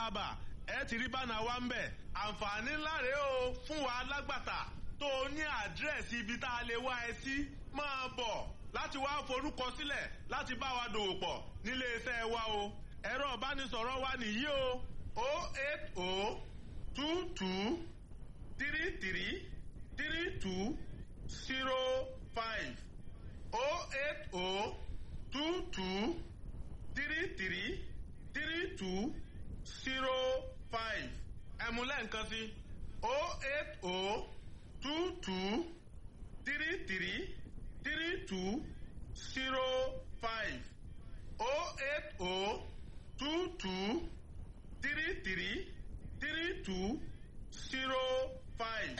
haba ẹ ti rí bánà wa ń bẹ̀ àǹfààní ńlá rèé o fún wa alágbàtà tó o ní àdírẹ́sì ibi tá a lè wá ẹ sí máa bọ̀ láti wá forúkọ sílẹ̀ láti bá wa dòwò pọ̀ nílé iṣẹ́ wa o ẹ̀rọ ìbánisọ̀rọ̀ wa nìyí o o eight o two two three three three two zero five o eight o two two three three three two zero five ẹ̀múlẹ̀ nǹkan sí o eight o two two three three three two zero five o eight o two two three three three two zero five.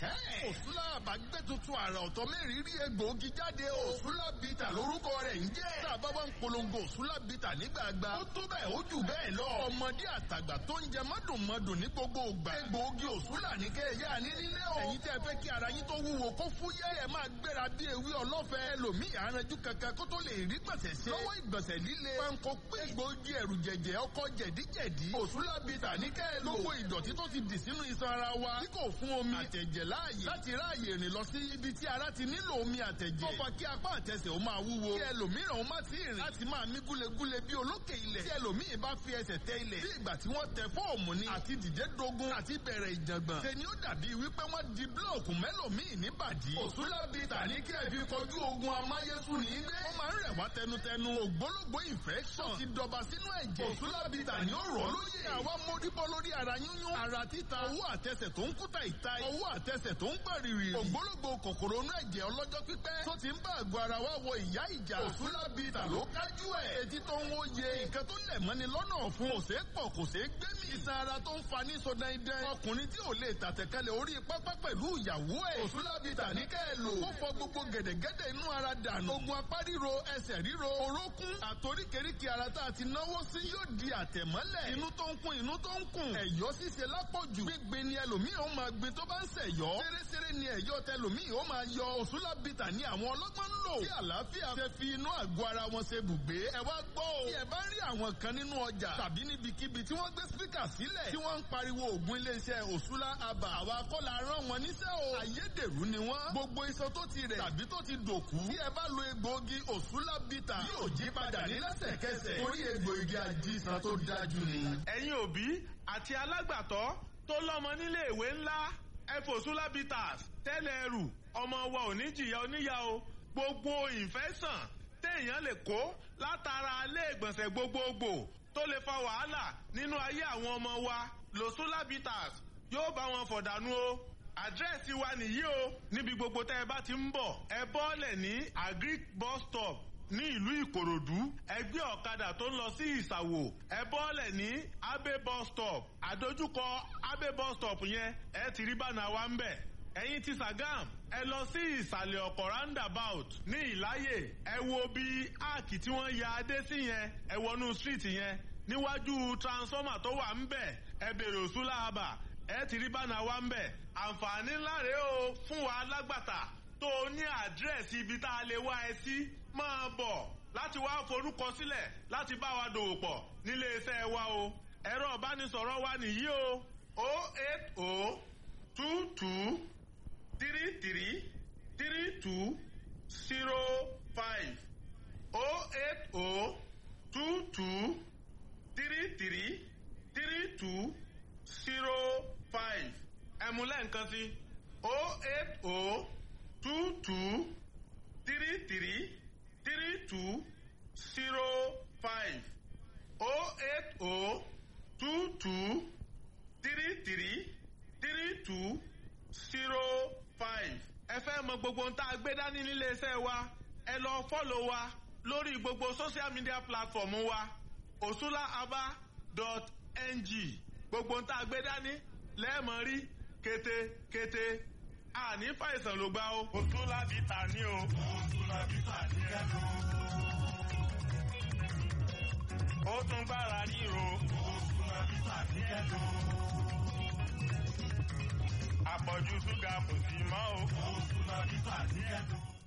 òsúlà àbágbé tuntun àrà ọ̀tọ̀ mẹ́rin rí egbòogi jáde o. òsúlà bìtà lórúkọ rẹ̀ ń jẹ́. tá a bá wá ń polongo òsúlà bìtà nígbàgbà. ó tó bẹ́ẹ̀ ó jù bẹ́ẹ̀ lọ. ọmọdé àtàgbà tó ń jẹ mọ́dùnmọ́dùn ní gbogbo ògbà. egbòogi òsúlà ní kẹ́ ẹ̀ yá ní nílé o. ẹ̀yin tẹ́ fẹ́ kí ara yín tó wúwo kó fúyẹ́ ẹ̀ máa gbéra bí ewé ọlọ́fẹ́. ẹlòmíì aranjú kankan kó tó lè rí gbọ̀nsẹ̀ ṣe. lọ́wọ́ ìgbọ̀nsẹ̀ líle. panko pé egbòogi ẹ̀rù jẹ̀jẹ̀ ọkọ̀ jẹ̀díjẹ̀dí. òsúlà bìtà ní kẹ́ ẹ̀ lò. gbogbo ìdọ̀tí tó ti dì sínú iṣan ara wa. tí kò fún omi àtẹ̀jẹ̀ láàyè. láti ráàyè rìn lọ sí ibi tí ara ti nílò omi àtẹ̀jẹ̀. ó fa kí apá àtẹsẹ̀ ó máa wúwo. kí ẹlòmíràn ó má ti rìn. láti máa mí gúlegúle bí olókè ilẹ̀. tí ẹlòmíì bá fi ẹsẹ̀ tẹ ilẹ̀. bí ìgbà tí wọ́n tẹ fọ́ọ̀mù ni. àti dìde dogun àti bẹ̀rẹ̀ ìjàngbọ̀n. ṣe ni ó dàbí wípé wọ́n di búlọ̀kù mẹ́lòmíì níbàdí. òsúlábì tàní kí ẹ fi kọjú ogun amáyésùn ní ilé. ó máa ń rẹ̀ wá tẹnutẹnu. ògbólógbó infection ti dọba sínú ẹ̀jẹ̀. òsúlábì tàní ó rọ̀ lóye. àwa móríbọ́ lórí ara yúnyún. ara títa owó àtẹsẹ̀ tó ń kúta ìta. owó àtẹsẹ̀ tó ń gbàrìrì. ògbólógbò kòkòrò inú ẹ̀jẹ̀ ọlọ́jọ́ pípẹ́. tó ti ń bá àgọ́ ara wa wọ ìyá ìjà. òsúlábìtà ló kájú ẹ̀. etí tó ń wó ye. nǹkan tó lẹ̀ mọ́ni lọ́nà ọ̀fun. kò ṣeé pọ̀ kò ṣeé gbé mi. iṣan ara tó ń fa ní so dandan. ọkùnrin tí ò lè tàtẹ̀kálẹ̀ orí pápá pẹ̀lú ìyàwó ẹ̀. òsúlábìtà ní kẹ́ ẹ lò. ó fọ gbogbo gẹ̀dẹ̀gẹ̀dẹ̀ inú ara dànù. ogun apá ríro ẹsẹ̀ ríro orókún. àtoríkèríkè ara tá a ti náwó sí yóò di àtẹ̀mọ́lẹ̀. inú tó ń kún inú tó ń kún. ẹ̀yọ́ ṣíṣe lápọ̀jù. gbígbin ni ẹlòmíì ó máa gbin tó bá ń ṣẹ̀yọ́. ṣeréṣeré ni ẹ̀yọ́ tẹlòmíì ó máa yọ òsúlábìtà ní àwọn ọlọ́gbọ́n ń lò. tí àlàáfíà ṣe fi inú àgọ́ ara wọn ṣe bùgbé. ẹ wá gbọ́ o. tí ẹ bá rí àwọn kan nínú ọjà tàbí níbikíbi tí wọ́n gbé spíkà sílẹ̀ tí wọ́n ń pariwo ògùn iléeṣẹ́ òsúlá àbà àwa kọ́ la rán wọn níṣẹ́ o. ayédèrú ni wọ́n. gbogbo iṣan tó ti rẹ̀ tàbí tó ti dòkú. tí ẹ bá lo egbòogi òsúlá bìtà yóò jí padà ní lẹ́sẹ̀kẹsẹ̀. torí egbòogi àjíṣan tó dájú ni. ẹ̀yin òbí àti alágbàtọ́ tó lọ́mọ nílé ìwé ńlá efosulabitas tẹ́lẹ̀ ẹrù ọmọ wa ò ní jìyà oníyà o gbogbo ìfẹ́sàn téèyàn lè kó látara ilé ìgbọ̀nsẹ̀ gbogbogbò tó lè fa wàhálà nínú ayé àwọn ọmọ wa losulabitas yóò bá wọn fọ̀dànù o àdírẹ́sì wa nìyí o níbi gbogbo tẹ́ ẹ bá ti ń bọ̀ ẹ bọ́ọ̀lẹ̀ ní agric bus stop ní ìlú ìkòròdú ẹgbẹ́ ọ̀kadà tó ń lọ sí ìsàwò ẹ bọ́ọ̀lẹ̀ ní abe bus stop àdójúkọ abe bus stop yẹn ẹ ti rí bánà wa ń bẹ̀ ẹ̀yin ti sàgám ẹ lọ sí ìsàlẹ̀ ọ̀kọ̀ roundabout ní ìláyè ẹ wo bí áàkì tí wọ́n ya adé sí yẹn ẹ wọnú street yẹn níwájú transformer tó wà ń bẹ̀ ẹ bèrè òsúlà àbà ẹ ti rí bánà wa ń bẹ̀ àǹfààní ńlá rèé o fún wa alágbàtà tó o ní àdírẹ́sì ibi tá a lè wá ẹ sí máa bọ̀ láti wá forúkọ sílẹ̀ láti bá wa dòwò pọ̀ nílé iṣẹ́ wa o ẹ̀rọ ìbánisọ̀rọ̀ wa nìyí o o eight o two two three three three two zero five o eight o two two three three three two zero five ẹ̀múlẹ̀ nǹkan sí o eight o two two three three three two zero five o eight o two two three three three two zero five. ẹ fẹ́ mọ gbogbo ohun tá a gbé dání nílé iṣẹ́ wa ẹ lọ fọ́lọ̀ wa lórí gbogbo social media platform wa osulaaba.ng gbogbo ohun tá a gbé dání lẹ́ẹ̀mọ́ rí kété-kété àní fàìsàn ló gbá o. osulabita ní o. osulabita ní ẹnu. ó tún gbára ríro. osulabita ní ẹnu. àpọ̀jù ṣúgà kò sí mọ́ o. osulabita ní ẹnu.